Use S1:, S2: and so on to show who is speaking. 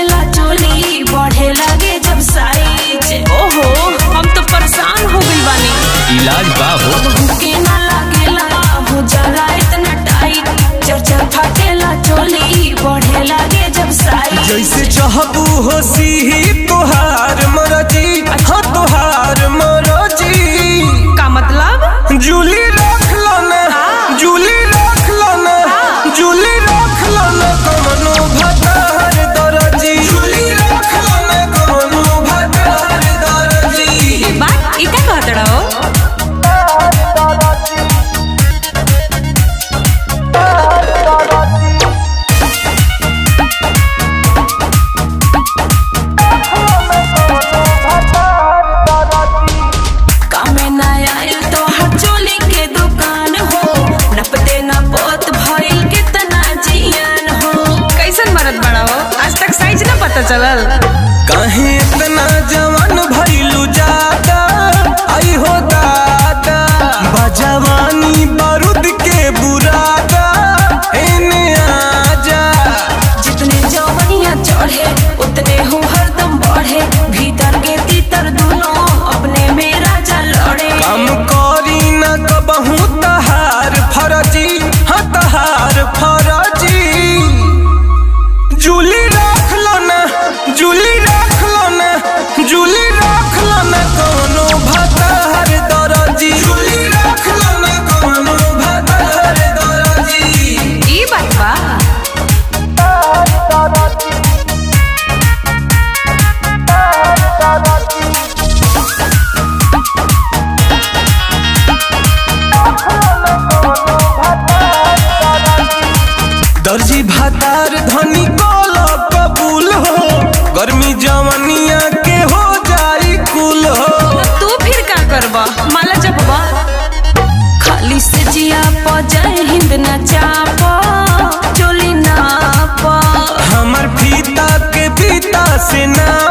S1: फाटेला चोली बढ़े लगे जब साइज ओहो हम तो परेशान हो गइल बानी
S2: इलाज बा हो
S1: भूखे ना लागेला हो जाला इतना टाइट चर्चा फाटेला चोली बढ़े लगे जब साइज
S3: जैसे चाहबू हो सीही तोहार मरजी हाँ तोहार मरजी
S1: का मतलब
S3: जूली रख लो ना जूली रख लो ना जूली रख लो ना कमनो भतार दरजी जूली रख लो ना कमनो भतार दरजी
S1: बात ई का कहत रहो कामे ना आयल तो हर चोली के दुकान हो नपते ना पोत भइल कितना जियान हो कैसन मरद बड़ा हो आज तक साइज ना पता चलल
S3: काहे इतना जवान भइलू जादा आई हो दादा बजवानी बारूद के बुरादा एने आजा
S1: जितने जवनिया चढ़े उतने हो हरदम बढ़े भीतर के तीतर दोनों अपने में राजा लड़े
S3: काम करी न कबहू तहार फरजी हाँ तहार फरजी जूली रख लो ना जूली रख लो ना जूली रख लो ना कोनो भतार दरजी जूली रख लो ना कोनो भतार दरजी
S1: ई बात बा
S3: दर्जी भातार धनी कल कबूल हो गर्मी जवनिया के हो जाई कुल हो
S1: तू फिर का करबा माला जपबा खाली से जिया प जय हिंद न चाप चोली नाप
S3: हमर फीता के फीता से ना